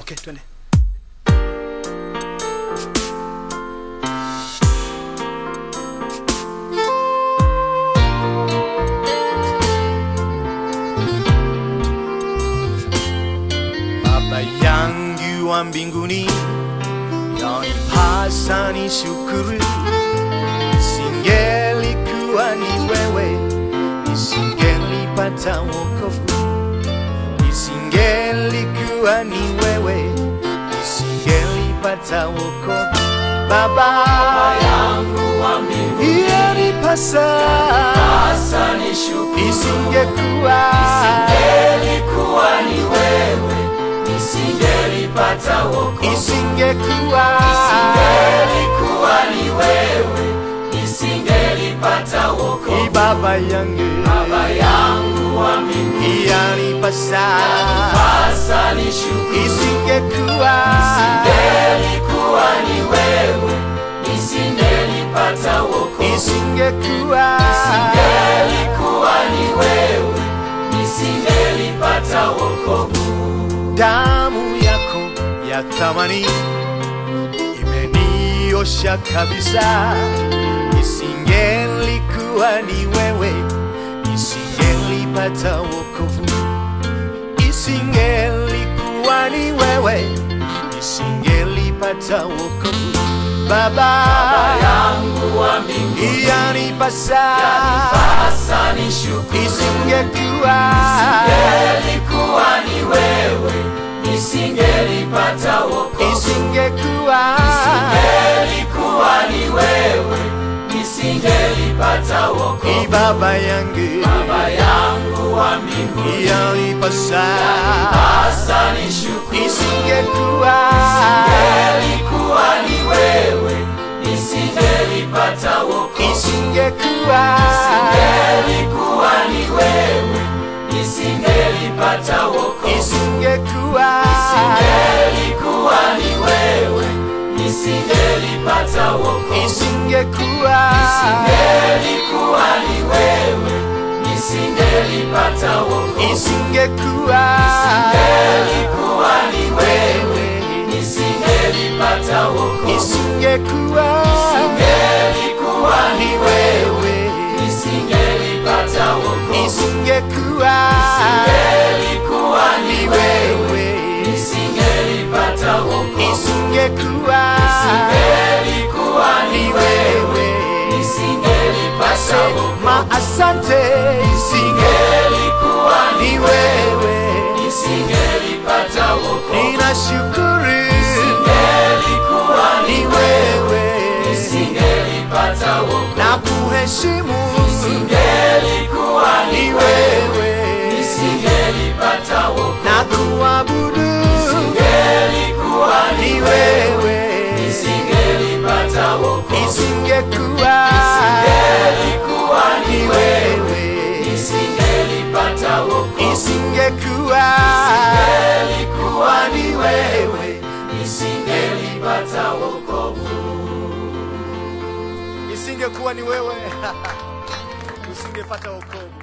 Okay, twende. Baba yangu wa mbinguni, yanipasa ni shukuru, isingelikuwa ni wewe, nisingelipata wokovu, isingelikuwa ni wewe, nisingelipata wokovu. Baba yangu wa mbinguni yanipasa, hasa ni shukuru isingekuwa Isingelikuwa ni wewe nisingelipata wokovu isingekuwa Isingelikuwa ni wewe nisingelipata wokovu Ni baba yangu Baba yangu wa mbinguni yanipasa, hasa ni shukuru isingekuwa Isingelikuwa ni wewe nisingelipata wokovu isingekuwa Isingelikuwa ni wewe nisingelipata wokovu damu yako ya thamani imeniosha kabisa, isingelikuwa ni wewe, isingelipata wokovu, isingelikuwa ni wewe, isingelipata wokovu. Baba, yangu wa mbinguni yanipasa, hasa ni shukuru isingekuwa Isingelikuwa ni wewe nisingelipata wokovu isingekuwa Isingelikuwa ni wewe nisingelipata wokovu ni baba yangu Baba yangu wa mbinguni yanipasa, hasa ni shukuru isingekuwa Isingelikuwa ni wewe nisingelipata wokovu isingekuwa Isingelikuwa ni wewe nisingelipata wokovu isingekuwa Isingelikuwa ni wewe nisingelipata wokovu isingekuwa Isingelikuwa ni wewe nisingelipata wokovu isingekuwa Isingelikuwa ni wewe nisingelipata wokovu isingekuwa Isingelikuwa ni wewe wewe nisingelipata wokovu isingekuwa Isingelikuwa ni wewe wewe nisingelipata wokovu isingekuwa Isingelikuwa ni wewe nisingelipata wokovu ma asante isinge Isingelikuwa ni ni wewe nisingelipata wokovu ninashukuru Isingelikuwa ni ni wewe nisingelipata wokovu na kuheshimu Isingelikuwa ni ni wewe wewe nisingelipata wokovu na kuabudu Isingelikuwa ni ni wewe wewe nisingelipata wokovu isingekuwa Isingelikuwa ni ni wewe wewe nisingelipata wokovu isingekuwa Isingelikuwa ni wewe nisingelipata wokovu isingekuwa ni wewe usingepata wokovu